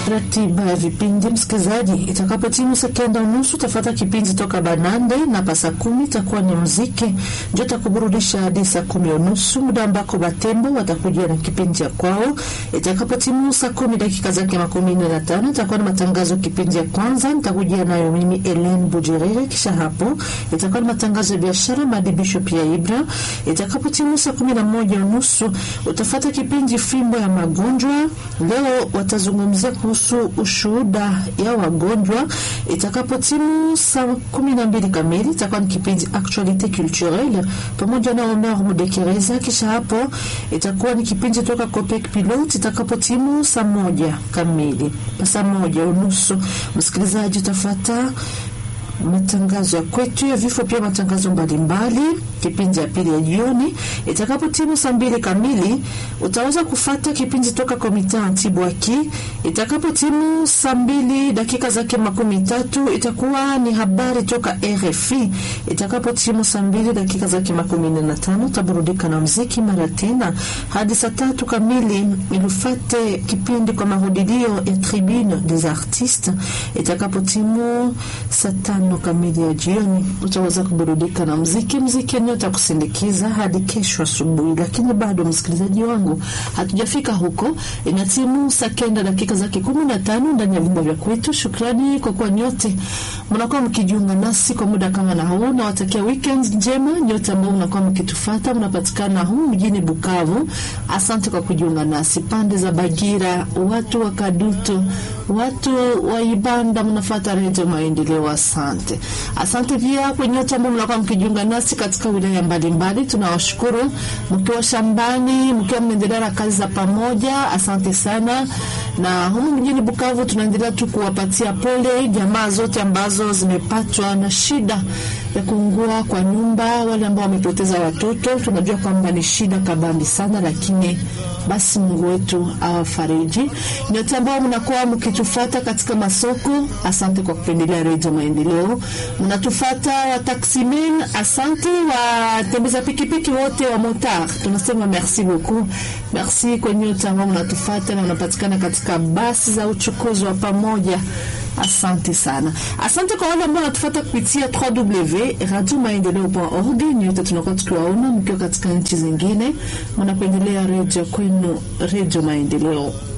ratiba ya vipindi msikilizaji, itakapotimu saa kenda unusu utafata kipindi toka Banande na pa saa kumi itakuwa ni muziki ndio takuburudisha hadi saa kumi unusu, muda ambako Batembo watakuja na kipindi cha kwao. Itakapotimu saa kumi dakika zake makumi nne na tano itakuwa ni matangazo kipindi ya kwanza, nitakujia nayo mimi Elen Bujerere. Kisha hapo itakuwa ni matangazo ya biashara, maadibisho pia Ibra. Itakapotimu saa kumi na moja unusu utafata kipindi fimbo ya magonjwa. Leo watazungumzia kuhusu ushuhuda ya wagonjwa. Itakapotimu saa kumi na mbili kamili itakuwa ni kipindi actualite culturelle pamoja na Omer Mudekereza. Kisha hapo itakuwa ni kipindi toka Copec Pilot. Itakapotimu saa moja kamili saa moja unusu msikilizaji utafata matangazo ya kwetu ya vifo, pia matangazo mbalimbali. Kipindi ya pili ya jioni itakapo timu saa mbili kamili utaweza kufata kipindi toka komita Antibwaki. Itakapo timu saa mbili dakika zake makumi tatu itakuwa ni habari toka RFI. Itakapo timu saa mbili dakika zake makumi nne na tano utaburudika na mziki mara tena hadi saa tatu kamili ilufate kipindi kwa mahudilio ya Tribune des Artistes. Itakapo timu saa tano kamili ya jioni utaweza kuburudika na mziki mziki eneo takusindikiza hadi kesho asubuhi. Lakini bado msikilizaji wangu, hatujafika huko. Ina timu saa kenda dakika zake kumi na tano ndani ya vyumba vya kwetu. Shukrani kwa kuwa nyote mnakuwa mkijiunga nasi kwa muda kama na huu. Nawatakia weekend njema nyote ambao mnakuwa mkitufata, mnapatikana huu mjini Bukavu. Asante kwa kujiunga nasi pande za Bagira, watu wa Kadutu, watu wa Ibanda, mnafata Redio Maendeleo. Asante, asante pia kwa nyote ambao mnakuwa mkijiunga nasi katika wilaya mbalimbali. Tunawashukuru mkiwa shambani, mkiwa mnaendelea na kazi za pamoja. Asante sana. Na humu mjini Bukavu tunaendelea tu kuwapatia pole jamaa zote ambazo zimepatwa na shida ya kuungua kwa nyumba, wale ambao wamepoteza watoto. Tunajua kwamba ni shida kabambi sana, lakini basi Mungu wetu awafariji. Nyote ambao mnakuwa mkitufata katika masoko, asante kwa kupendelea Redio Maendeleo. Mnatufata wataksimen, asante. Watembeza pikipiki wote wa motar, tunasema merci beaucoup, merci kwa nyote ambao mnatufata na unapatikana katika basi za uchukuzi wa pamoja. Asante sana, asante kwa wale ambao wanatufuata kupitia www.radiomaendeleo.org. Nyote tunakuwa tukiwaona mkiwa katika nchi zingine, mnapendelea redio kwenu, Redio Maendeleo.